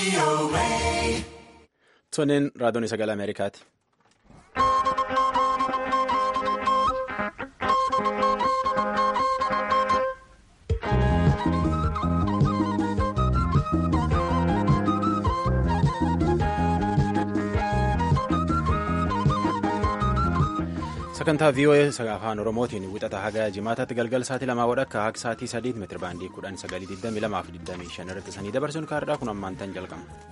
Toniin raadiyoon sagalee Ameerikaati. sagantaa VOA afaan oromootiin wixata haga jimaataatti galgal sa'aatii lamaa wadhakka haga sa'aatii sadiitti meetira baandii kudhan sagalii digdamii lamaa fi digdamii shan irratti sanii dabarsuun kaardhaa kun ammaan tan jalqaba.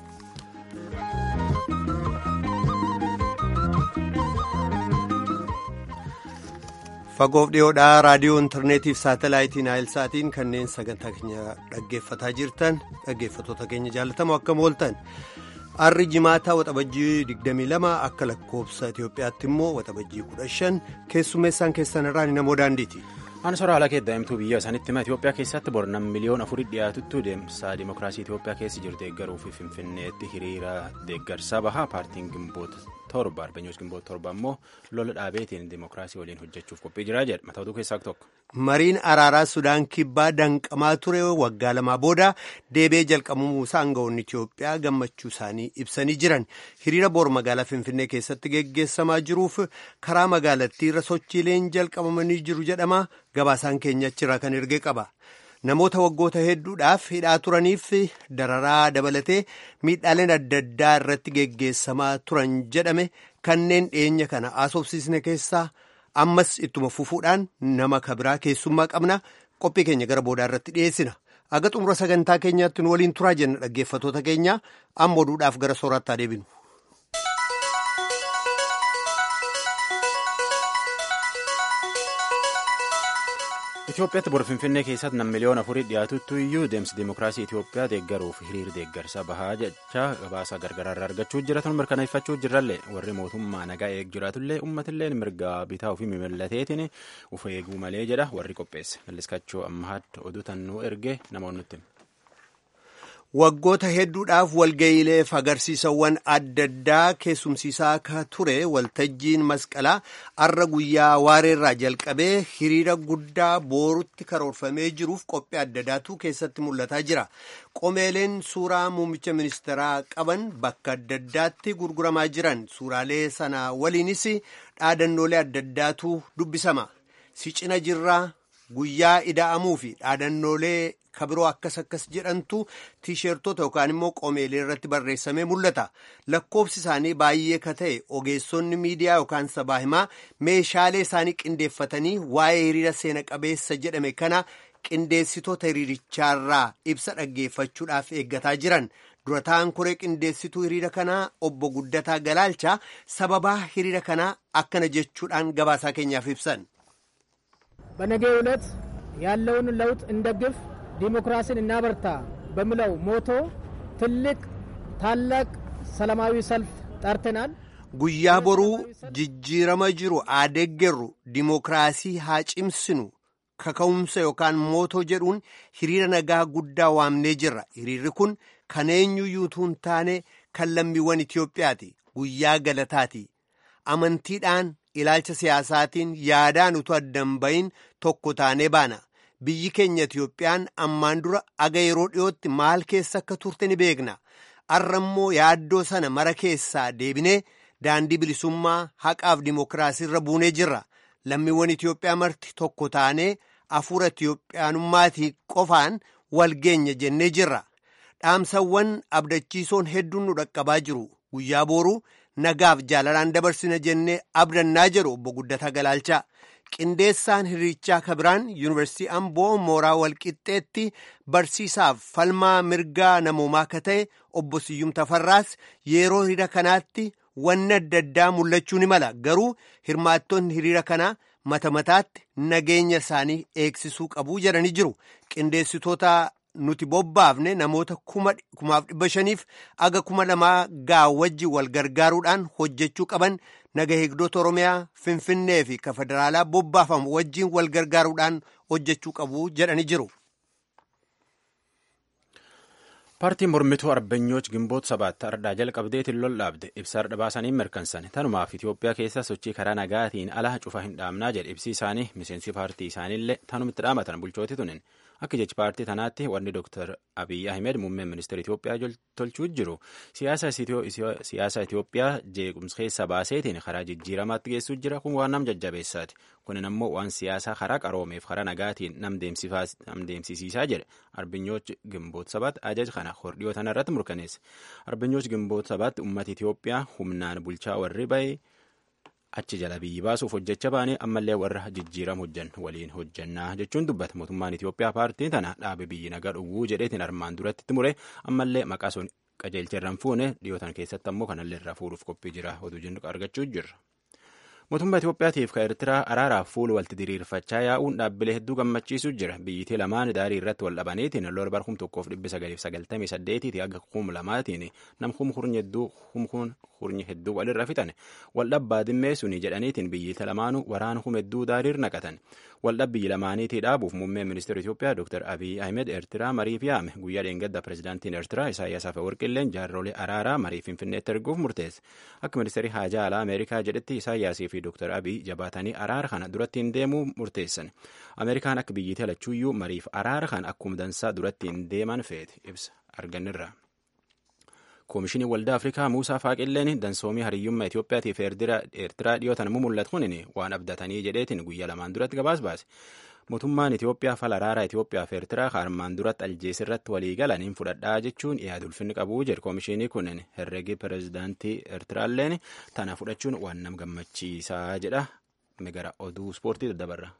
fagoof dhiyoodhaa raadiyoo intarneetiif saatalaayitiin naayilsaatiin kanneen sagantaa keenya dhaggeeffataa jirtan dhaggeeffatoota keenya jaalatamoo akkam ooltan. Arri jimaataa waxabajjii 22 akka lakkoofsa Itoophiyaatti immoo waxabajjii 15 keessummeessaan keessan irraa namoo daandiiti. Aan soraa haala keeddaa'imtuu biyya isaanitti hima Itoophiyaa keessatti bornam miliyoona afurii dhiyaatuttu deemsa dimookiraasii Itoophiyaa keessa jiru deeggaruu fi Finfinneetti hiriira deeggarsaa bahaa paartiin gimboota torba arbeenyoos gimboota torba immoo lola dhaabeetiin dimookiraasii waliin hojjechuuf qophii jiraa jedha mataa oduu keessaa tokko. Mariin araaraa Sudaan kibbaa danqamaa ture waggaa lamaa booda deebi'ee jalqabamuu isaa aangawoonni Itoophiyaa gammachuu isaanii ibsanii jiran hiriira boor magaalaa Finfinnee keessatti geggeessamaa jiruuf karaa magaalattiirra sochiileen jalqabamanii jiru jedhama gabaasaan keenya achirraa kan ergee qaba. Namoota waggoota hedduudhaaf hidhaa turaniif dararaa dabalatee miidhaaleen adda addaa irratti geggeessamaa turan jedhame kanneen dhiyeenya kana haasofsiisne keessaa. ammas ittuma fufuudhaan nama kabiraa keessummaa qabna qophii keenya gara boodaa irratti dhiyeessina aga xumura sagantaa keenyaatti nu waliin turaa jenna dhaggeeffatoota keenya amma oduudhaaf gara soorattaa deebinu. Itoophiyaatti bor Finfinnee keessatti nam miliyoona afurii dhiyaatuttu iyyuu deemsi dimookiraasii Itoophiyaa deeggaruuf hiriir deeggarsa bahaa jecha gabaasa gargaraarraa argachuu jiratan mirkaneeffachuu jirrallee warri mootummaa nagaa eeg jiraatullee uummatillee mirga bitaa ofii mimallateetiin uf eeguu malee jedha warri qopheesse malliskachoo ammaatti oduu tannuu ergee namoonni Waggoota hedduudhaaf walga'iileef agarsiisawwan adda addaa keessumsiisaa akka ture waltajjiin masqalaa arra guyyaa waareerraa jalqabee hiriira guddaa boorutti karoorfamee jiruuf qophii adda addaatu keessatti mul'ataa jira. Qomeeleen suuraa muummicha ministeeraa qaban bakka adda addaatti gurguramaa jiran suuraalee sana waliinis dhaadannoolee adda addaatu dubbisama. Si cina jirraa guyyaa ida'amuu fi dhaadannoolee kabiroo akkas akkas jedhantu tiisheertota yookaan immoo qomeelee irratti barreessamee mul'ata lakkoofsi isaanii baay'ee ka ta'e ogeessonni miidiyaa yookaan sabaa himaa meeshaalee isaanii qindeeffatanii waa'ee hiriira seena qabeessa jedhame kana qindeessitoota hiriirichaarraa ibsa dhaggeeffachuudhaaf eeggataa jiran durataan koree qindeessituu hiriira kanaa obbo Guddataa Galaalchaa sababaa hiriira kanaa akkana jechuudhaan gabaasaa keenyaaf ibsan. በነገው ዕለት ያለውን ለውጥ እንደግፍ ዲሞክራሲን እናበርታ በሚለው ሞቶ ትልቅ ታላቅ ሰላማዊ ሰልፍ ጠርተናል። guyyaa boruu jijjiirama jiru haa deeggarru dimookiraasii haa cimsinu kaka'umsa yookaan mootoo jedhuun hiriira nagaa guddaa waamnee jirra hiriirri kun kan eenyuyyuu hin taane kan lammiiwwan Itoophiyaati guyyaa galataati amantiidhaan ilaalcha siyaasaatiin yaadaan utuu addan bahin tokko taanee baana. biyyi keenya Itiyoophiyaan ammaan dura aga yeroo dhiyootti maal keessa akka turte ni beekna arra immoo yaaddoo sana mara keessaa deebinee daandii bilisummaa haqaaf dimookiraasii irra buunee jirra lammiiwwan Itiyoophiyaa marti tokko taanee hafuura Itiyoophiyaanummaatii qofaan walgeenya jennee jirra dhaamsawwan abdachiisoon hedduun nu dhaqqabaa jiru guyyaa booruu nagaaf jaalalaan dabarsina jennee abdannaa jedhu obbo Guddataa Galaalchaa. qindeessaan hiriirichaa kabiraan yuunivarsiitii amboo mooraa walqixxeetti barsiisaaf falmaa mirgaa namoomaa akka ta'e obbo Siyyum Tafarraas yeroo hiriira kanaatti wanni adda addaa mul'achuu ni mala garuu hirmaattonni hiriira kanaa mata mataatti nageenya isaanii eegsisuu qabu jedhanii jiru qindeessitoota nuti bobbaafne namoota kumaaf dhibba shaniif aga kuma lamaa gaa wajji wal gargaaruudhaan hojjechuu qaban naga eegdota oromiyaa finfinnee fi ka federaalaa bobbaafamu wajjiin wal gargaaruudhaan hojjechuu qabu jedhanii jiru. paartiin mormituu arbeenyoch gimboot sabaatti ardhaa jalqabdeetiin lol dhaabde ibsa ardha baasanii mirkansan tanumaaf itiyoophiyaa keessa sochii karaa nagaatiin ala cufa hin dhaamnaa jedhe ibsi isaanii miseensi paartii isaaniillee tanumitti dhaamatan bulchooti tunin akka jechi paartii tanaatti wanni dooktar abiy ahmed muummeen ministeera itiyoophiyaa tolchuu jiru siyaasa itiyoophiyaa jeequmsa keessa baaseetiin karaa jijjiiramaatti geessuu jira kun waan nam jajjabeessaati kunin ammoo waan siyaasaa karaa qaroomeef karaa nagaatiin nam deemsisiisaa jedhe arbeenyoch gimboot sabaatti ajaja kana hordhiyoo tana irratti murkaneesse arbeenyoch gimboot sabaatti ummata itiyoophiyaa humnaan bulchaa warri ba'e achi jala biyyi baasuuf hojjecha baane ammallee warra jijjiiram hojjan waliin hojjannaa jechuun dubbata mootummaan Itiyoophiyaa paartiin tana dhaabe biyyi nagaa dhuguu jedheetiin armaan duratti itti mure ammallee maqaa sun qajeelcherran fuune dhiyootan keessatti ammoo kanallee irraa fuudhuuf qophii jira oduu jennu argachuu jirra. Mootummaa Itiyoophiyaatiif ka Eertiraa araaraaf fuula walti diriirfachaa yaa'uun dhaabbilee hedduu gammachiisuu jira. Biyyitii lamaan daarii irratti wal dhabaniitiin lola bara kum tokkoof dhibbi sagaliif sagaltamii saddeetiiti hanga kum lamaatiin nam kum hurnyi hedduu humkuun hurnyi hedduu walirra fixan. Waldhabbaa dimmee suni jedhaniitiin biyyiita lamaanuu waraana hum hedduu daariir naqatan. Waldhab biyyi lamaaniitii dhaabuuf muummeen ministeera Itiyoophiyaa Dr. Abiy Ahmed Eertiraa mariif yaame. Guyyaa dheengadda pirezidaantiin Eertiraa Isaayyaas Afeworqilleen jaarrolee araaraa marii Finfinneetti erguuf murteesse. Akka ministeerri haajaa alaa Ameerikaa jedhetti Isaayyaasii fi Dr. Abiy jabaatanii araara kana duratti hin deemuu murteessan. Ameerikaan akka biyyiitii alachuuyyuu mariif araara kana akkuma dansaa duratti hin deeman feete ibsa arganirra. Koomishinii Waldaa Afrikaa Muusaa Faaqilleen dansoomii hariyyummaa Itiyoophiyaatiif Eertiraa dhiyootan mul'atu kunin waan abdatanii jedheetiin guyyaa lamaan duratti gabaas baase. Mootummaan Itiyoophiyaa fala araaraa Itiyoophiyaa fi Eertiraa armaan duratti aljees irratti walii galaniin fudhadhaa jechuun yaada ulfinni qabu jedhe koomishinii kunin herregi pirezidaantii Eertiraalleen tana fudhachuun waan nam gammachiisaa jedha. Gara oduu ispoortii daddabarra.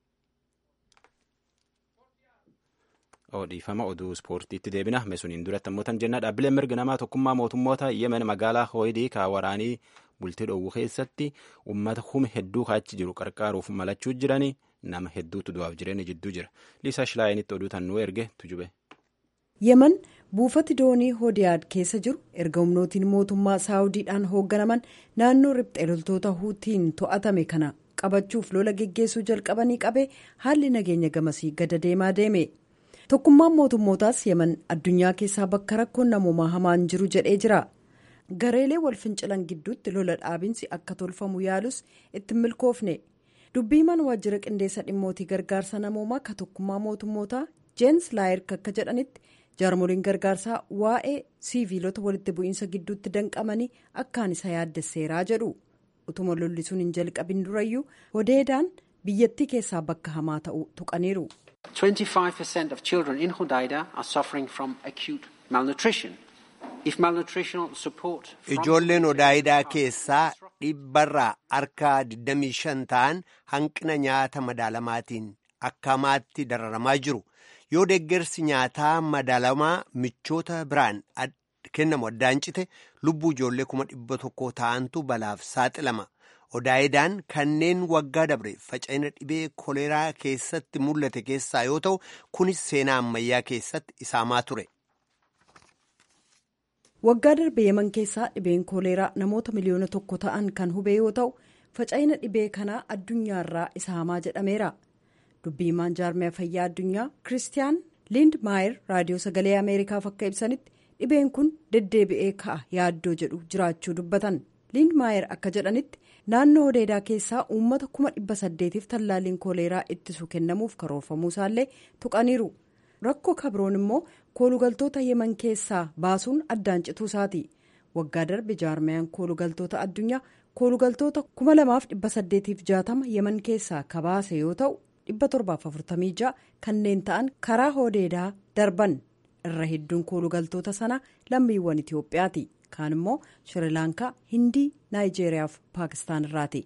Dhiifama oduu ispoortiitti deebina. Mesuniin duratti ammoo tan jenna dhaabbileen mirga namaa tokkummaa mootummoota Yemen magaalaa Hooyidii kaa waraanii bultii dhoowwu keessatti uummata kuma hedduu kaachi jiru qarqaaruuf malachuu jiranii nama hedduutu du'aaf jireenya jidduu jira. Liisaa Shilaayinitti oduu tan nuu erge tujube. Yemen buufati doonii Hodiyaad keessa jiru erga humnootiin mootummaa Saawudiidhaan hoogganaman naannoo riphxee loltoota Huutiin to'atame kana qabachuuf lola geggeessuu jalqabanii qabee haalli nageenya gamasii gada deemaa deeme. tokkummaan mootummootaas yemen addunyaa keessaa bakka rakkoon namoomaa hamaan jiru jedhee jira gareelee wal fincilan gidduutti lola dhaabinsi akka tolfamu yaalus itti milkoofne dubbiimaan waajjira qindeessa dhimmootii gargaarsa namoomaa ka tokkummaa mootummootaa jeenis laayirk akka jedhanitti jaarmoliin gargaarsaa waa'ee siiviilota walitti bu'iinsa gidduutti danqamanii akkaan isa yaaddesseeraa jedhu utuma lolli sun hin jalqabin durayyuu hodeedaan biyyattii keessaa bakka hamaa ta'uu tuqaniiru. 25% of children in Hodeida are suffering from acute malnutrition. If malnutritional support Ijoolleen Hodaayidaa keessaa dhibbarraa harka 25 ta'an hanqina nyaata madaalamaatiin akkamaatti dararamaa jiru. Yoo deeggarsi nyaataa madaalamaa michoota biraan kennamu addaan cite lubbuu ijoollee kuma dhibba tokko ta'antu balaaf saaxilama. Odaayidaan kanneen waggaa dabre faca'ina dhibee koleeraa keessatti mul'ate keessaa yoo ta'u kunis seenaa ammayyaa keessatti isaamaa ture. Waggaa darbe yeman keessaa dhibeen koleeraa namoota miliyoona tokko ta'an kan hubee yoo ta'u faca'ina dhibee kanaa addunyaarraa isa hamaa jedhameera. Dubbiimaan jaarmiyaa fayyaa addunyaa Kiristiyaan Lind Maayer raadiyoo sagalee Ameerikaaf akka ibsanitti dhibeen kun deddeebi'ee ka'a yaaddoo jedhu jiraachuu dubbatan. Lind Maayer akka jedhanitti naannoo hodeedaa keessaa uummata kuma dhibba saddeetiif tallaalliin koleeraa ittisu kennamuuf karoorfamuu isaallee tuqaniiru. Rakkoo kabroon immoo koolugaltoota yeman keessaa baasuun addaan cituu isaati. Waggaa darbe jaarmayaan koolugaltoota addunyaa koolugaltoota kuma lamaaf dhibba saddeetiif jaatama yeman keessaa kabaase yoo ta'u dhibba torbaaf afurtamii ja'a kanneen ta'an karaa hodeedaa darban irra hedduun koolugaltoota sana lammiiwwan Itiyoophiyaati. kaan immoo shirilaankaa hindii naayijeeriyaa fi paakistaan irraati.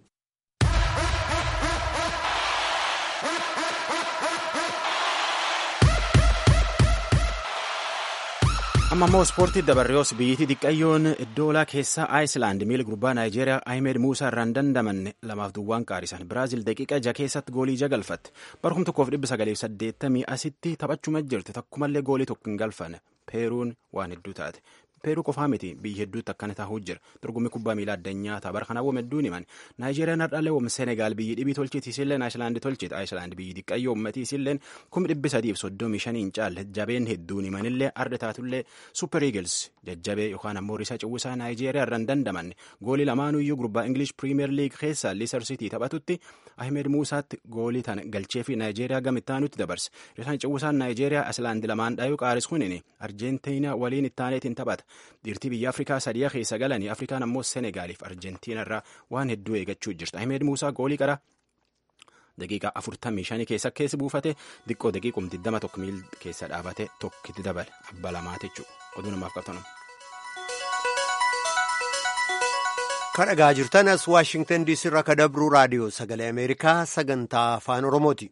amma immoo ispoortii dabarreos biyyittii xiqqayyoon iddoolaa keessaa aayislaand miila gurbaa naayijeeriyaa ahimed muusaa irraan dandamanne lamaaf duwwaan qaarisan biraazil daqiiqa ja keessatti goolii ja galfatte barkum tokkoof dhibba sagaleef saddeettamii asitti taphachuma jirti takkumallee goolii tokko hin galfanne peeruun waan hedduu taate peeruu qofaa miti biyya hedduutti akkana taa'uu jira dorgommii kubbaa miilaa addunyaa tapha kana wam hedduun himan naayijeeriyaan hardhalee wam senegaal biyyi dhibii tolchiti isilleen aayislaandi tolchiti aayislaandi biyyi diqqayyoo ummatii isilleen kum dhibbi sadiif soddomii shaniin caalle jabeen hedduun himanillee arda taatullee super eagles jajjabee yookaan ammoo risaa ciwwisaa naayijeeriyaa irraan dandamanne goolii lamaanuyyuu gurbaa ingilish piriimeer liig keessa liisar sitii taphatutti ahmed muusaatti goolii tan galchee fi naayijeeriyaa gamittaanutti dabarse risaan ciwwisaan naayijeeriyaa aayislaandi lamaan dhaayuu qaaris kunini arjentiinaa waliin ittaaneetiin taphata dhiirtii biyya afrikaa sadiyaa keessa galanii afrikaan ammoo senegaaliif arjentiina irraa waan hedduu eegachuu jirti ahmed muusaa goolii qara daqiiqaa afurtamii shanii keessa keessi buufate diqqoo daqiiqum diddama tokko miil keessa dhaabate tokkitti dabale abba lamaati jechuudha oduu namaaf qabtanum. kadhagaa jirtan as waashingtan diisii irraa ka dabruu raadiyoo sagalee ameerikaa sagantaa afaan oromooti.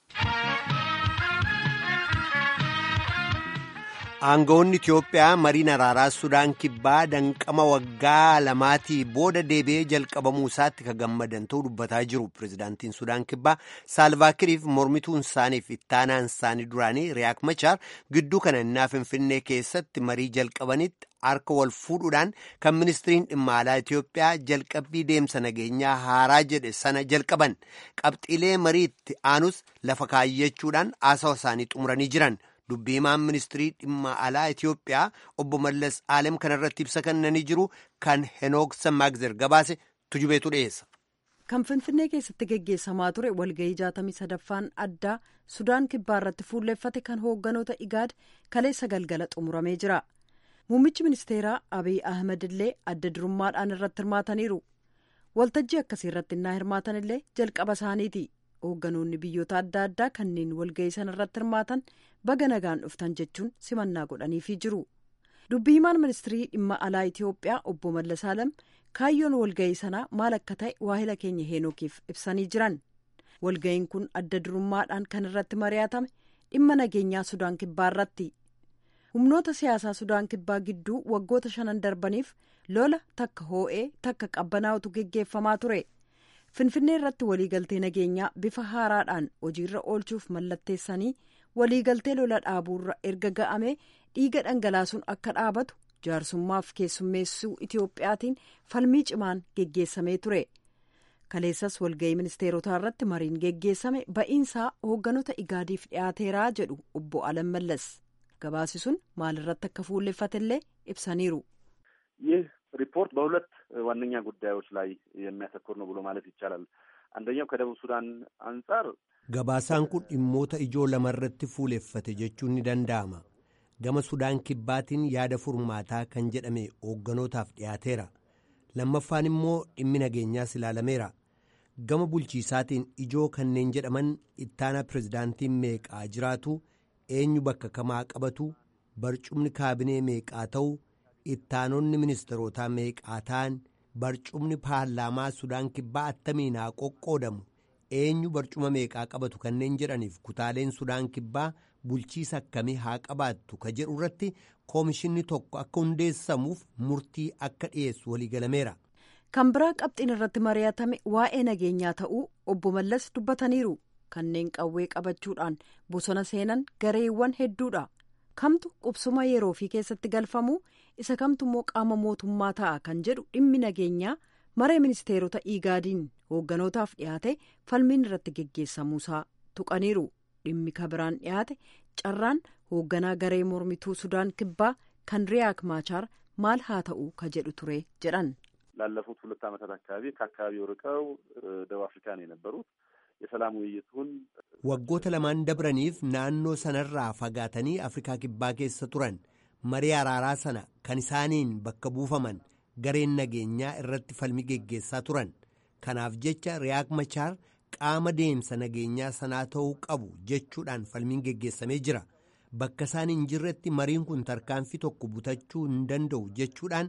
aangawoonni Itiyoophiyaa mariin araaraa Sudaan kibbaa danqama waggaa lamaatii booda deebi'ee jalqabamuu isaatti ka gammadan ta'uu dubbataa jiru. Pireezidaantiin Sudaan kibbaa Saalvaakiriif mormituun isaaniif ittaanaan isaanii duraanii Riyaak Machaar gidduu kana innaa Finfinnee keessatti marii jalqabanitti harka wal fuudhuudhaan kan ministiriin dhimma alaa Itiyoophiyaa jalqabbii deemsa nageenyaa haaraa jedhe sana jalqaban. Qabxiilee mariitti aanus lafa kaayyachuudhaan haasawa isaanii xumuranii jiran. dubbii himaan ministirii dhimma alaa Itiyoophiyaa obbo Mallas Aalem kanarratti ibsa kennanii jiru kan Henook Sammaagzer gabaase tujubeetu dhiyeessa. Kan Finfinnee keessatti geggeessamaa ture walgahii jaatamii sadaffaan addaa Sudaan kibbaa irratti fuulleeffate kan hoogganoota Igaad kaleessa galgala xumuramee jira. Muummichi ministeeraa Abiy Ahmed illee adda durummaadhaan irratti hirmaataniiru. Waltajjii akkasii irratti innaa hirmaatan illee jalqaba isaaniiti. hoogganoonni biyyoota adda addaa kanneen walgahii sana irratti hirmaatan baga nagaan dhuftan jechuun simannaa godhaniifii jiru dubbii himaan ministirii dhimma alaa itiyoophiyaa obbo mallas alam kaayyoon walgahii sanaa maal akka ta'e waahila keenya heenookiif ibsanii jiran walgahiin kun adda durummaadhaan kan irratti mari'atame dhimma nageenyaa sudaan kibbaa irratti humnoota siyaasaa sudaan kibbaa gidduu waggoota shanan darbaniif lola takka hoo'ee takka qabbanaa'utu geggeeffamaa ture. finfinnee irratti waliigaltee nageenyaa bifa haaraadhaan hojiirra oolchuuf mallatteessanii waliigaltee lola dhaabuurra erga ga'amee dhiiga dhangalaasuun akka dhaabatu jaarsummaaf keessummeessuu itiyoophiyaatiin falmii cimaan geggeessamee ture kaleessas walgahii ministeerotaa irratti mariin geggeessame ba'iinsaa hoogganoota igaadiif dhiyaateeraa jedhu obbo alam mallas gabaasi sun maalirratti akka fuulleffatellee ibsaniiru. ሪፖርት በሁለት ዋነኛ ጉዳዮች ላይ የሚያተኩር ነው ብሎ ማለት ይቻላል። አንደኛው ከደቡብ ሱዳን አንጻር gabaasaan kun dhimmoota ijoo lamarratti fuuleffate jechuun ni danda'ama. Gama Sudaan kibbaatiin yaada furmaataa kan jedhame hoogganotaaf dhiyaateera. Lammaffaan immoo dhimmi nageenyaas ilaalameera. Gama bulchiisaatiin ijoo kanneen jedhaman ittaana pirezidaantiin meeqaa jiraatu eenyu bakka kamaa qabatu barcumni kaabinee meeqaa ta'u. ittaanonni ministeerotaa meeqaa ta'an barcumni paarlaamaa sudaan kibbaa attamiin haa qoqqoodamu eenyu barcuma meeqaa qabatu kanneen jedhaniif kutaaleen sudaan kibbaa bulchiisa akkamii haa qabaattu ka jedhu irratti koomishinni tokko akka hundeessamuuf murtii akka dhiyeessu waliigalameera. kan biraa qabxiin irratti mari'atame waa'ee nageenyaa ta'uu obbo Mallas dubbataniiru kanneen qawwee qabachuudhaan bosona seenan gareewwan hedduudha kamtu qubsuma yeroo fi keessatti galfamu. isa kamtu immoo qaama mootummaa ta'a kan jedhu dhimmi nageenyaa maree ministeerota igaadiin hoogganotaaf dhiyaate falmiin irratti geggeessamuusaa tuqaniiru dhimmi kabiraan dhiyaate carraan hoogganaa garee mormituu sudaan kibbaa kan riyaak maachaar maal haa ta'u ka jedhu ture jedhan. ላለፉት ሁለት ዓመታት አካባቢ ከአካባቢው ርቀው ደቡብ አፍሪካ ነው የነበሩት የሰላም ውይይቱን waggoota lamaan dabraniif naannoo sanarraa fagaatanii afrikaa kibbaa keessa turan. marii araaraa sana kan isaaniin bakka buufaman gareen nageenyaa irratti falmi geggeessaa turan kanaaf jecha riyaak machaar qaama deemsa nageenyaa sanaa ta'uu qabu jechuudhaan falmiin geggeessamee jira bakka isaan hin jirretti mariin kun tarkaanfii tokko butachuu hin danda'u jechuudhaan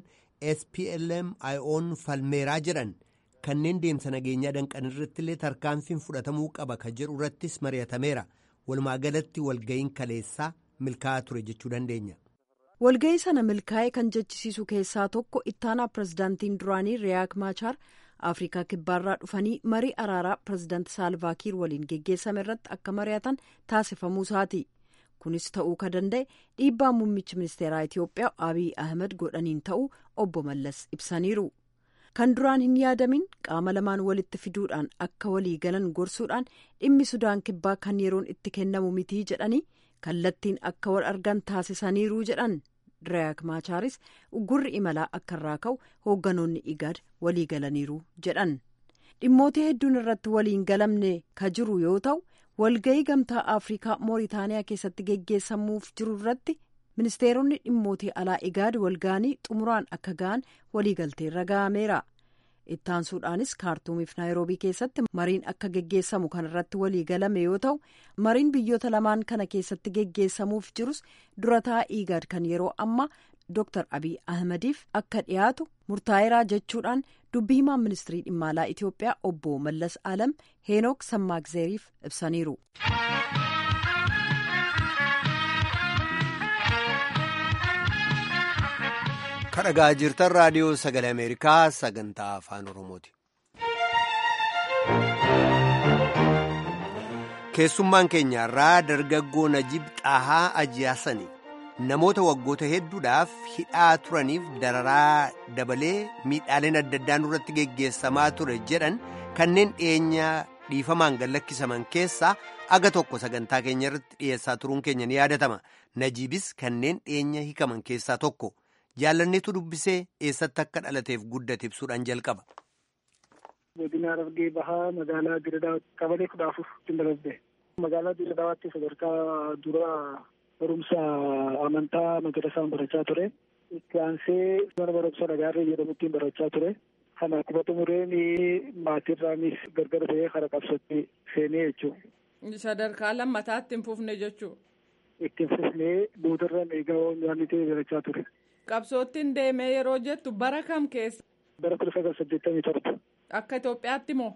SPLM IO'n falmeeraa jedhan kanneen deemsa nageenyaa danqan irratti illee tarkaanfiin fudhatamuu qaba ka jedhu irrattis mari'atameera walumaa galatti walga'iin kaleessaa milkaa'aa ture jechuu dandeenya. walga'ii sana milkaa'ee kan jechisiisu keessaa tokko ittaanaa pirezidaantiin duraanii riyaak maachaar afrikaa kibbaarraa dhufanii marii araaraa pirezidaanti saalvaakiir waliin geggeessame irratti akka mari'atan taasifamuu isaati kunis ta'uu ka danda'e dhiibbaa muummichi ministeeraa itiyoophiyaa abiy ahmed godhaniin ta'uu obbo mallas ibsaniiru kan duraan hin yaadamin qaama lamaan walitti fiduudhaan akka walii galan gorsuudhaan dhimmi sudaan kibbaa kan yeroon itti kennamu mitii jedhanii kallattiin akka wal argan taasisaniiru jedhan Diraak Maachaaris gurri imalaa akka irraa ka'u hoogganoonni igaad walii galaniiru jedhan dhimmoota hedduun irratti waliin galamne ka jiru yoo ta'u walga'ii gamtaa afrikaa mooritaaniyaa keessatti geggeessamuuf jiru irratti ministeeronni dhimmootii alaa igaad walga'anii xumuraan akka ga'an waliigalteerra ga'ameera ittaansuudhaanis kaartuumiif naayiroobii keessatti mariin akka geggeessamu kan irratti walii galame yoo ta'u mariin biyyoota lamaan kana keessatti geggeessamuuf jirus durataa igaad kan yeroo ammaa Dr. Abiy Ahmediif akka dhiyaatu murtaa'eeraa jechuudhaan dubbii himaan ministirii dhimma alaa Itiyoophiyaa obbo Mallas Alam Heenook Sammaagzeeriif ibsaniiru. kadhagaa jirtan raadiyoo sagalee ameerikaa sagantaa afaan oromooti. keessummaan keenyarraa dargaggoo najib xaahaa ajiyaasani namoota waggoota hedduudhaaf hidhaa turaniif dararaa dabalee miidhaaleen adda addaan irratti geggeessamaa ture jedhan kanneen dhiyeenya dhiifamaan gallakkisaman keessaa aga tokko sagantaa keenya irratti dhiyeessaa turuun keenya ni yaadatama najiibis kanneen dhiyeenya hikaman keessaa tokko. jaalanneetu dubbisee eessatti akka dhalateef guddate ibsuudhaan jalqaba. godina Harargee bahaa magaalaa Diradaawaa qabalee kudha afur ittiin dabalatee magaalaa Diradawaatti sadarkaa dura barumsa amantaa madrasaan barachaa ture. Itti aansee mana barumsa Nagaarree jedhamutti barachaa ture. Kana akkuma xumureen maatirraanis gargar bahee kara qabsootti seenee jechuudha. Sadarkaa lammataatti hin fufne jechuudha. Ittiin fufnee boodarraan eegaa nyaanni ta'e barachaa ture. Qabsoottiin deemee yeroo jettu bara kam keessa? Bara kudha sagal saddeettamii torba. Akka Itoophiyaatti moo?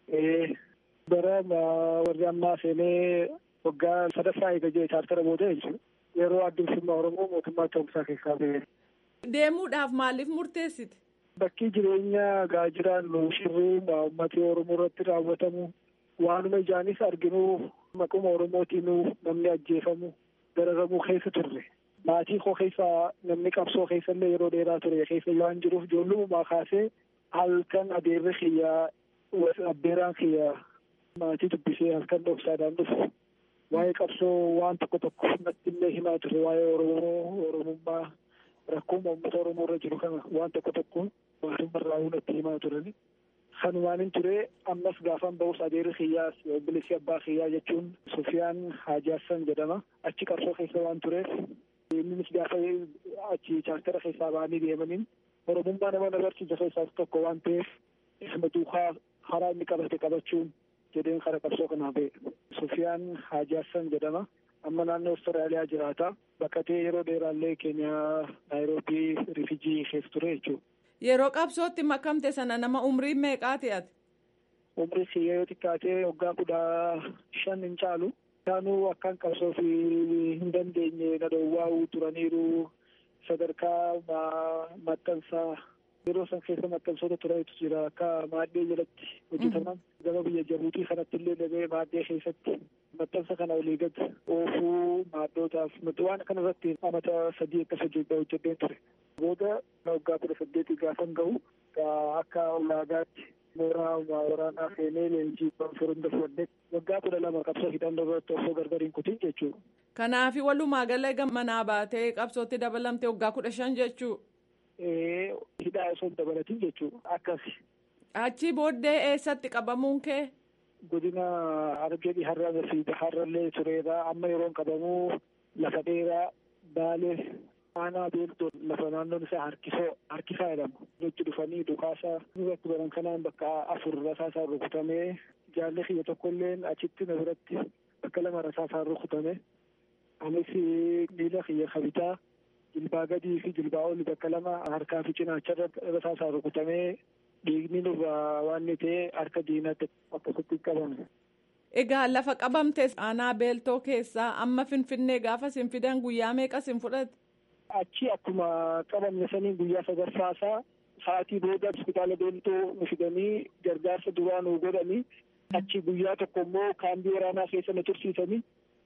Bara warri ammaa seenee waggaa sadaffaa eega jee chaartara booda jechuudha. Yeroo addumsummaa Oromoo mootummaa Itoophiyaa keessaa ba'e. Deemuudhaaf maaliif murteessite? Bakki jireenya gaajiraan shirruu uummatni Oromoo irratti raawwatamu waanuma ijaanis arginu maquma Oromootiinuu namni ajjeefamu dararamuu keessa turre. maatii koo keessa namni qabsoo keessa illee yeroo dheeraa ture keessa waan jiruuf ijoollummaa kaasee halkan adeerri kiyyaa abbeeraan kiyyaa maatii dubbisee halkan dhoksaadhaan dhufu waa'ee qabsoo waan tokko tokko natti illee himaa ture waa'ee oromoo oromummaa rakkoo uummata oromoo irra jiru kana waan tokko tokko mootummaa natti himaa turani. Kanumaan hin ture ammas gaafan ba'us adeerri kiyyaas bilisi abbaa kiyyaa jechuun Sufiyaan Haajaassan jedhama achi qabsoo keessa waan tureef innis gaafa achi chaartara keessaa ba'anii deemaniin oromummaa nama barsiisa keessaas tokko waan ta'eef isma duukaa karaa inni qabate qabachuun jedheen kara qabsoo kanaa ba'e. Sufiyaan Haajaassan jedhama. Amma naannoo Awustiraaliyaa jiraata. Baqatee yeroo dheeraallee Keeniyaa Naayiroobii Rifijii keessa ture jechuudha. Yeroo qabsootti makamte sana nama umrii meeqaati ati? Umrii siyyee yoo xiqqaatee waggaa kudha shan hin caalu. Isaanuu akkaan qabsoo fi hin dandeenye na dhoowwaa'uu turaniiru sadarkaa maxxansaa yeroo san keessa maxxansoota turantu jira akka maaddee jalatti hojjetaman gama biyya jabuutii kanatti illee dhabee maaddee keessatti maxxansa kana olii gad oofuu maaddootaaf waan kana irratti amata sadii akkas hojjedheen ture. Booda waggaa kudha saddeetii gaafan gahu akka ulaagaatti mooraa waraanaa seenee leenjii furunda fudhadhe waggaa kudha lama qabsoo hidhannoo irratti osoo gargar hin kutin jechuudha. Kanaafi walumaa gala manaa baatee qabsootti dabalamte waggaa kudha shan jechuu. Hidhaa osoo hin dabalatin jechuudha akkasi. Achi booddee eessatti qabamuun kee? Godina Harargee har'a fi har'allee tureera amma yeroon qabamuu lafa dheeraa baalee aanaa beeltoo lafa naannoon isaa harkisoo harkisaa jedhama. Nutti dhufanii dhukaasa irratti baran kanaan bakka afur rasaasaan rukutamee jaalli kiyya tokkollee achitti na biratti bakka lama rasaasaan rukutame. Anis miila kiyya kabitaa jilbaa gadii fi jilbaa oli bakka lama harkaa fi cinaacharra rasaasaan rukutamee dhiigni nurraa waan ni ta'e harka diinatti akkasitti qabame. Egaa lafa qabamte aanaa beeltoo keessaa amma finfinnee gaafa sin fidan guyyaa meeqa sin fudhate? Achi akkuma qabamne sanii guyyaa sadaffaasaa sa'aatii booda hospitaala beeltoo nu fidanii gargaarsa duraa nu godhanii achi guyyaa tokko immoo kaambii waraanaa keessa na tursiisanii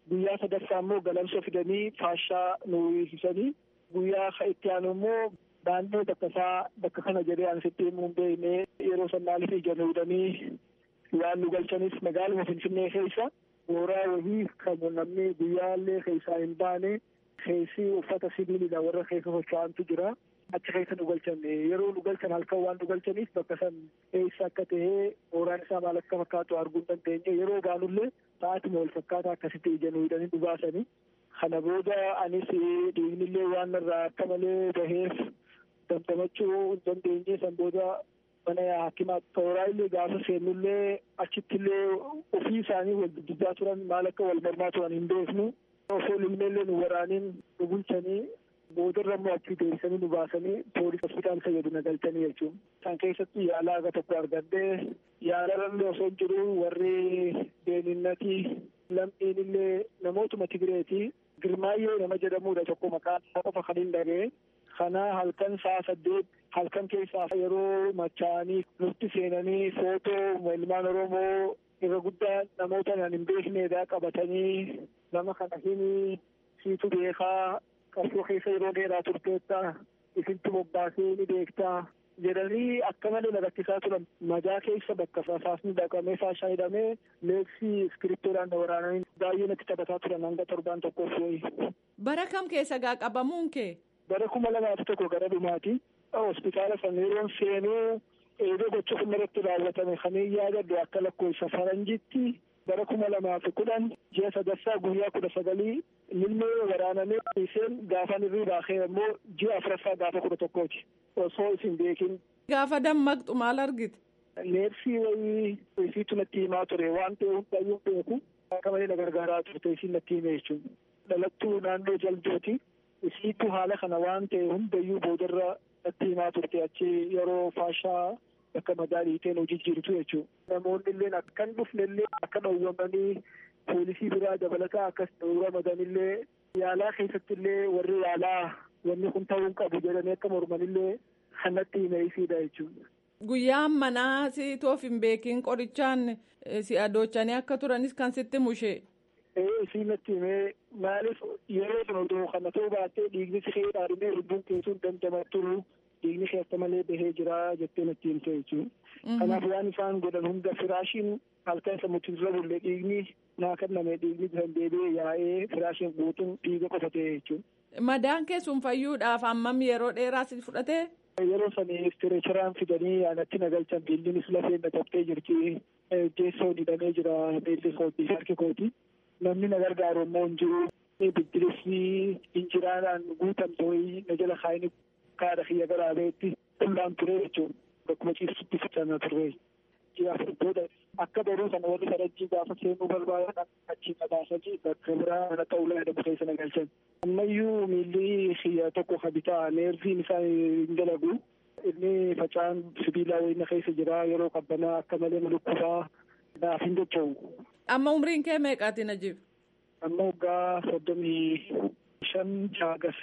guyyaa sadaffaa immoo galamsa fidanii faashaa nu hiisisanii guyyaa itti aanu immoo naannoo bakka isaa bakka kana jedhee an sitti himuu hin beekne yeroo san maaliif ija nuudanii waan nu galchanis magaaluma finfinnee keessa mooraa wahii kan namni guyyaallee keessaa hin baane keessi uffata sibiilidha warra keessa socho'antu jira achi keessa nu galchan yeroo nu galchan halkan waan nu galchaniif bakka san eessa akka ta'ee mooraan isaa maal akka fakkaatu arguu hin dandeenye yeroo baanullee sa'aatuma wal fakkaataa akkasitti ija nuudanii nu baasanii kana booda anis dhiignillee waan irraa akka malee baheef damdamachuu hin dandeenye san booda mana hakimaa tooraa illee gaafa seennullee achittillee ofii isaanii wal duddubbaa turan maal akka wal mormaa turan hin beeknu osoo ilmeellee nu waraaniin nu bulchanii boodarra immoo achii deebisanii nu baasanii poolis hospitaal fayyadu na galchanii jechuun san keessatti yaala aga tokko argadhee yaalarallee osoo hin jiru warri deeminnatii lammiin illee namootuma Tigireeti girmaayyee nama jedhamudha tokko maqaan isaa qofa kan hin dhagee kana halkan sa'a saddeet halkan keessaa yeroo machaa'anii nutti seenanii footoo ilmaan oromoo irra guddaa namoota nan hin beekneedha qabatanii nama kana himi siitu beekaa qabsoo keessa yeroo dheeraa turteetta isintu bobbaasee ni beektaa jedhanii akka malee na rakkisaa turan majaa keessa bakka fasaasni dhaqamee faashaa hidhamee leeksii iskiriptoodhaan na waraananii baay'ee natti taphataa turan hanga torbaan tokkoof wayi. Bara kam keessa gaa qabamuun kee? Bara kuma lamaaf tokko gara dhumaati. Hospitaala sana yeroon seenuu eegee gocha kuma irratti raawwatame kanii yaadadhu akka lakkoofsa faranjitti bara kuma lamaaf kudhan ji'a sadaffaa guyyaa kudha sagalii ilmee waraanamee iseen gaafa irrii baakee immoo ji'a afuraffaa gaafa kudha tokkooti osoo isin beekin. Gaafa dammaqxu maal argite? Neersii wayii isiitu natti himaa ture waan ta'e hundayyuu beeku akka malee na gargaaraa turte isiin natti hime jechuudha. Dhalattuu naannoo jaldooti isiitu haala kana waan ta'e hundayyuu boodarra natti himaa turte achi yeroo faashaa akka madaalii ta'e hojii jirtu jechuudha. Namoonni illee akkan dhufne illee akka dhowwamanii poolisii biraa dabalataa akkas dhowwamadan illee yaalaa keessatti illee warri yaalaa wanni kun ta'uu qabu jedhanii akka morman illee kanatti hime isiidha jechuudha. Guyyaan manaa si toof hin beekin qorichaan si adochanii akka turanis kan sitti mushee. Ee isiin natti himee maaliif yeroo sun oduu kana ta'uu baattee dhiigni si kee dhaadhimee lubbuun keessuun dandamattu dhiigni keessa malee bahee jira jettee natti himte jechuudha. Kanaaf waan isaan godhan hunda firaashiin halkan sammuutti dura bulle dhiigni naa kenname dhiigni bisan deebi'ee yaa'ee firaashiin guutuun dhiiga qofa ta'e jechuudha. Madaan keessuun fayyuudhaaf hammam yeroo dheeraa si fudhatee? Yeroo sanii istireecheraan fidanii anatti na galchan biillinis lafeen na tabtee jirti. Geessoo hidhamee jira beelli kooti harki kooti. Namni na gargaaru immoo hin jiru. Biddirisni injiraadhaan guutamte wayii na jala kaayini kaadha kiyya garaabeetti qullaan ture jechuudha. Bakkuma ciibsutti ficannaa turre. Ji'aaf booda akka baruu sana warri sadajjii gaafa seenuu barbaadan achi qabaasanii bakka biraa mana ta'ulaa jedhamu keessa na galchan. Ammayyuu miilli kiyya tokko ka bitaa neerviin isaa hin dalagu. Inni facaan sibiilaa wayina keessa jira yeroo qabbanaa akka malee mulukkusaa naaf hin dacha'u. Amma umriin kee meeqaati Najiib? Amma waggaa soddomii shan jaagas.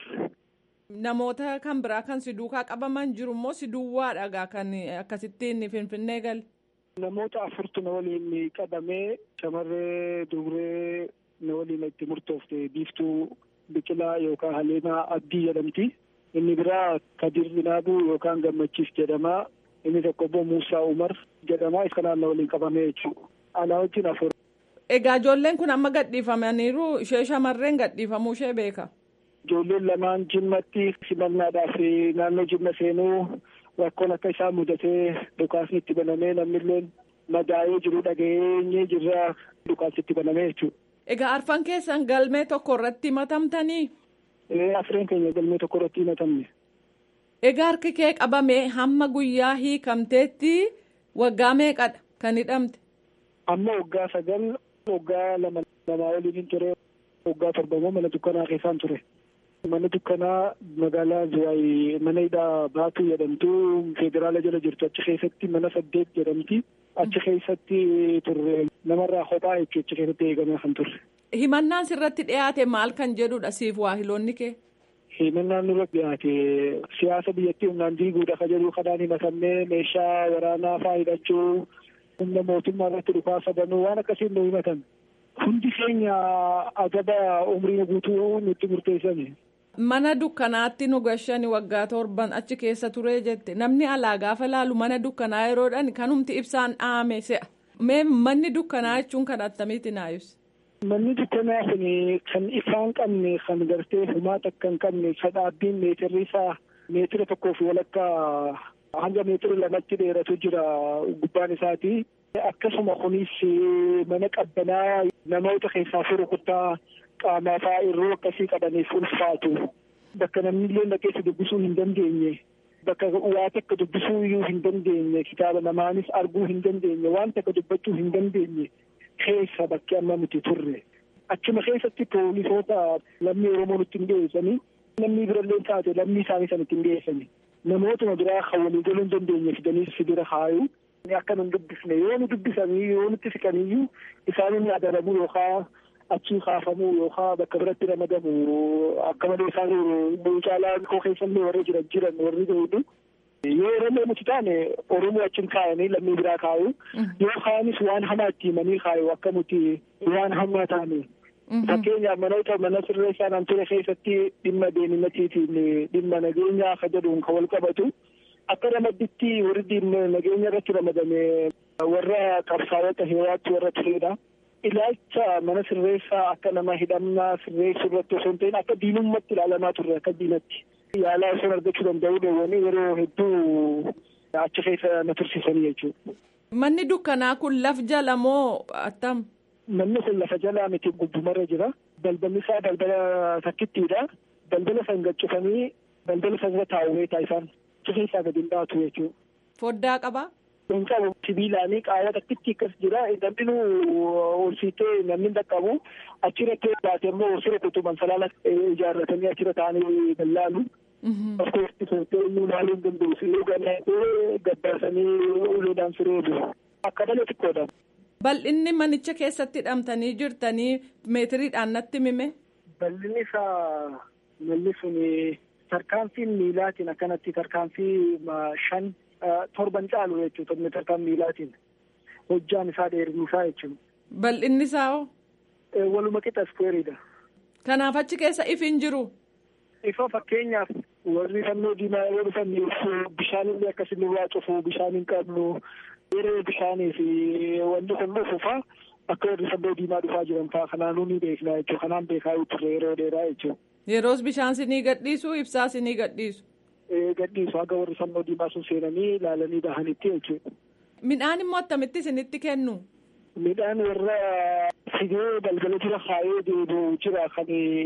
Namoota kan biraa kan si duukaa qabaman jiru immoo si duwwaadha kan akkasittiin finfinnee gal. Namoota afurtu na waliin qabamee shamarree dubree na waliin itti murtoofte biiftuu biqilaa yookaan haleemaa abdii jedhamti. Inni biraa Kadir Binaabuu yookaan Gammachiis jedhama. Inni tokko immoo Muusaa Umar jedhama. Kanaan na waliin qabamee jechuudha. Anaa wajjin afur. Egaa ijoolleen kun amma gadhiifamaniiru ishee shamarreen gadhiifamuu ishee beeka. Ijoolleen lamaan jimmatti simannaadhaaf naannoo jimma seenuu rakkoon akka isaan mudatee dhukaasni itti banamee namnillee madaa'ee jiru dhageenyee jirra dhukaasni itti banamee jechuudha. Egaa arfan keessan galmee tokko irratti himatamtanii? Ee afreen keenya galmee tokko irratti himatamne. Egaa harki kee qabamee hamma guyyaa hiikamteetti waggaa meeqadha kan hidhamte? Amma waggaa sagal waggaa lama lamaa waliin ture waggaa torbamoo mana dukkanaa keessaan ture. Mana dukkanaa magaalaa Zuwaay mana hidhaa Baatuu jedhamtu federaala jala jirtu achi keessatti mana saddeet jedhamti. Achi keessatti turre namarraa kophaa jechuun achi keessatti eegamee kan turre. Himannaan sirratti dhiyaate maal kan jedhudha siif waahiloonni kee? Himannaan nurratti dhiyaate siyaasa biyyattii humnaan diiguudha ka jedhu kanaan himatamnee meeshaa waraanaa faa hidhachuu humna mootummaa irratti dhukaasa banuu waan akkasiin nu himatan. hundi keenya adaba umrii guutuu nutti murteessani. Mana dukkanaatti nu gashani waggaa torban achi keessa ture jette namni alaa gaafa laalu mana dukkanaa yeroodhaan kanumti ibsaan dhaame se'a. Mee manni dukkanaa jechuun kan attamiiti naa ibsa? Manni dukkanaa kun kan ifaan qabne kan gartee humaata akka hin qabne kan dhaabbiin meetirri isaa meetira tokkoo fi walakkaa hanga meetira lamatti dheeratu jira gubbaan isaati. Akkasuma kunis mana qabbanaa namoota keessaa fi rukuttaa qaamaa fa'aa irroo akkasii qabaniif ulfaatu. Bakka namni illee dhaqeessa dubbisuu hin dandeenye. Bakka waa takka dubbisuu iyyuu hin dandeenye. Kitaaba namaanis arguu hin dandeenye. Waan takka dubbachuu hin dandeenye. Keessa bakki amma nuti turre. Achuma keessatti poolisoota lammii Oromoo nutti hin dhiyeessanii. Namni birallee taate lammii isaanii sana ittiin dhiyeessanii. Namootuma biraa kan walii galuu hin dandeenye fidanii sibira kaayu. Akka nun dubbisne yoo nu dubbisanii yoo nutti siqaniyyuu isaan inni adabamuu yookaan achii kaafamuu yookaan bakka biratti ramadamu akka malee isaan caalaa koo keessallee warri jiran jiran warri beeku. Yoo Oromoo nuti taane Oromoo achiin kaayanii lammii biraa kaayu yookaanis waan hamaa itti himanii kaayu akka nuti waan hamaa taane. Fakkeenyaaf manoota mana sirreessaa naan ture keessatti dhimma deeminatiitiin dhimma nageenyaa akka jedhuun kan wal qabatu. Akka ramadditti warri nageenya irratti ramadame warra qabsaa'ota heeraatti warra turedha. Ilaalcha mana sirreessaa akka nama hidhamnaa sirreessuu irratti osoo hin ta'in akka diinummaatti ilaalamaa turre akka diinatti. Yaalaa osoo argachuu danda'uu dhoowwanii yeroo hedduu achi keessa na tursiisanii jechuudha. Manni dukkanaa kun laf jala moo attam? Manni kun lafa jalaa miti gubbumarra jira. Balballi isaa balbala takkittiidha. Balbala san gaccufanii balbala san irra taa'u taasisaan. Achi keessaa gadi hin baatu jechuudha. Foddaa qabaa? Hin qabu sibiilaanii qaawwa takkitti akkas jira. Namni ol siitee namni dhaqqabu achirratti baate immoo siree kutuban salaala ijaarratanii achirra taa'anii dallaalu. Of keessatti sootee inni ilaaluu hin danda'u. Siree gannaatee gabbaasanii uleedhaan siree bu'u. Akka malee xiqqoodha. Bal'inni manicha keessatti hidhamtanii jirtanii meetiriidhaan natti mime? Bal'inni isaa malli suni tarkaanfiin miilaatiin akkanatti tarkaanfii shan torban caalu jechuudha tarkaan miilaatiin hojjaan isaa dheerinni isaa jechuudha. Bal'inni isaa hoo? Waluma qixa iskuweeriidha. Kanaaf achi keessa ifi hin jiru? Ifa fakkeenyaaf warri fannoo diimaa yeroo dhufan bishaan illee akkasii waa cufu bishaan hin qabnu yeroo bishaanii fi wanti kun dhufu faa akka warri fannoo diimaa dhufaa jiran faa kanaanuu ni beekna jechuudha kanaan beekaa turre yeroo dheeraa jechuudha. Yeroos bishaan sinii gadhiisu ibsaa sinii gadhiisu. Gadhiisu haga warri fannoo diimaa sun seenanii ilaalanii bahanitti jechuudha. Midhaan immoo akkamitti isinitti kennu? Midhaan warra fidee balbala jira kaayee deebi'u jira kan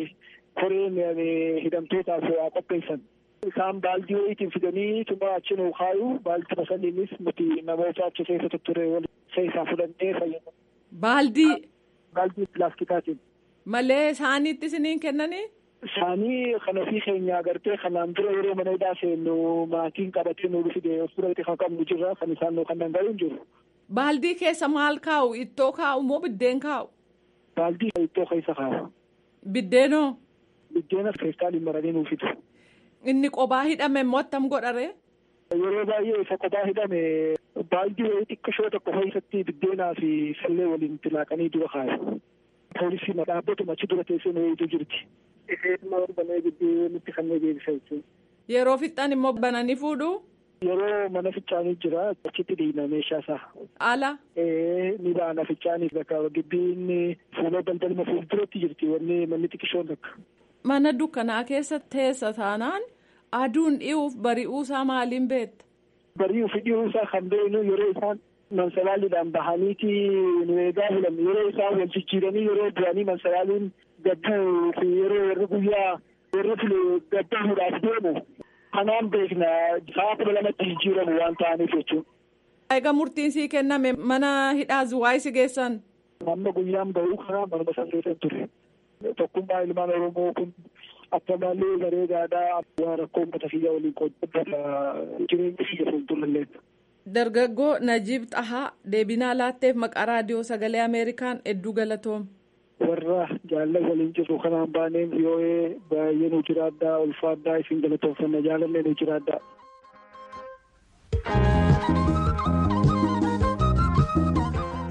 koreen hidhamtootaaf qopheessan. Isaan baaldii wayiitiin fidanii tuma achi nuu kaayu baaldii saniinis nuti namoota achi keessa tutture wal keessaa fudhannee fayyadamu. Baaldii? Baaldii pilaastikaatiin. Malee isaaniitti isiniin kennanii? Isaanii kan ofii keenya agartee kanaan dura yeroo mana hidhaa seennu maatiin qabatee nu fide of biratti kan qabnu jirra kan isaan nu kan danda'u hin jiru. Baaldii keessa maal kaa'u? Ittoo kaa'u moo biddeen kaa'u? Baaldii ittoo keessa kaa'u. Biddeenoo? Biddeena feestaaliin maranii nuuf fidu. Inni qophaa hidhame immoo attam godhare? Yeroo baay'ee isa qophaa hidhame baaldii wayii xiqqashoo tokko keessatti biddeenaa fi sallee waliin tilaaqanii dura kaayu. Poolisiin dhaabbatuma achi dura teessee wayiitu jirti. Isheen banee gidduu nutti kannee deebisa jechuudha. Yeroo fixxan immoo bananii fuudhu? Yeroo mana ficcaanii jira achitti dhiina meeshaa isaa. Ala? Ni baana ficcaanii bakka gibbiin fuula daldalma fuulduratti jirti wanni manni xiqqishoon takka. Mana dukkanaa keessa teessa taanaan aduun dhi'uuf bari'uusaa maaliin beekta? Bari'uu fi dhi'uusaa kan beeknu yeroo isaan mansalaaliidhaan bahaniiti nu eegaa bulan yeroo isaan wal jijjiiranii yeroo duranii mansalaaliin gadduu fi yeroo warri guyyaa warri file gaddamuudhaaf deemu kanaan beekna sa'a kudha lamatti jijjiiramu waan ta'aniif jechuudha. Egaa murtiin sii kenname mana hidhaa zuwaayii si geessan? Amma guyyaan bahuu kanaa manuma san keessa ture. Tokkummaa ilmaan Oromoo kun akka malee bareedaadhaa waan rakkoo uummata kiyya waliin qooddata jireenya kiyya fuuldurallee. Dargaggoo Najiib Xahaa deebinaa laatteef maqaa raadiyoo sagalee Ameerikaan hedduu galatoom. Warra jaalala waliin jirru kanaan baaneen vii'oo'ee baay'ee nu jiraadhaa ulfaadhaa isin galatoomfanna jaalallee nu jiraadhaa.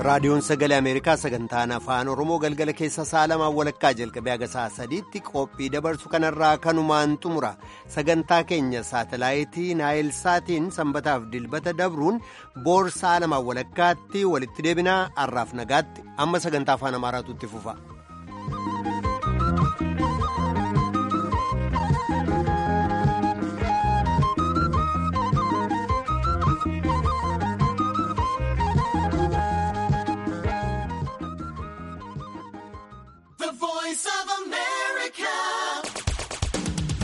raadiyoon sagalee ameerikaa sagantaan afaan oromoo galgala keessa sa'a lamaan walakkaa jalqabee haga sa'a sadiitti qophii dabarsu kanarraa kanumaan xumura sagantaa keenya saatalaayitii naayilsaatiin sanbataaf dilbata dabruun boor sa'a lamaan walakkaatti walitti deebinaa har'aaf nagaatti amma sagantaa afaan amaaraatu itti fufa.